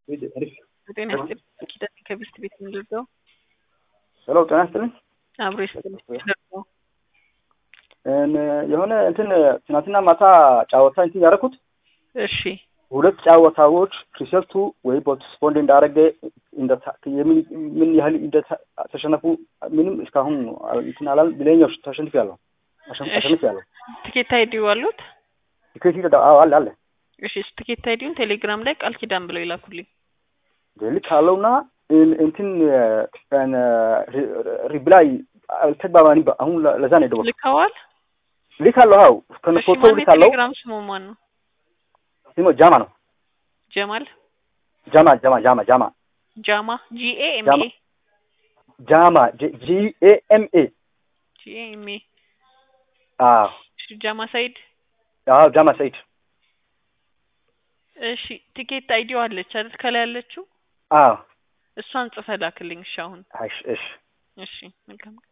ጤና ይስጥልኝ ኪዳኔ ከብስት ቤት የምንደርገው ሄሎ ጤና ይስጥልኝ። አብሮ ይስጥልኝ ደርገው የሆነ እንትን ትናንትና ማታ ጫወታ እንትን ያደረኩት እሺ ሁለት ጫወታዎች ሪሰልቱ ወይ ፖስትፖንድ እንዳደረገ ምን ያህል እንደተሸነፉ ምንም እስካሁን እንትን አላል ብለኛው ተሸንፍ ያለው ተሸንፍ ያለው ትኬት አይዲው አሉት ቲኬት አለ አለ እሺ እሱ ትኬት አይዲውን ቴሌግራም ላይ ቃል ኪዳን ብለው ይላኩልኝ ልክ አለውና እንትን ሪፕላይ አልተግባባኒ አሁን ለዛ ነው የደወልኩት ልከዋል ልክ አለው አው ከነ ፎቶ ልክ አለው ቴሌግራም ስሙ ማን ነው ስሙ ጃማ ነው ጀማል ጃማ ጃማ ጃማ ጃማ ጃማ ጂኤ ኤም ጃማ ኤ ጃማ ጂ ኤ ኤም ኤ ጂኤ ኤም ኤ አዎ እሺ ጃማ ሳይድ አዎ ጃማ ሰይድ እሺ ቲኬት አይዲው አለች አይደል ከላይ ያለችው አዎ እሷን ጽፈህ ላክልኝ እሺ አሁን እሺ እሺ እሺ መልካም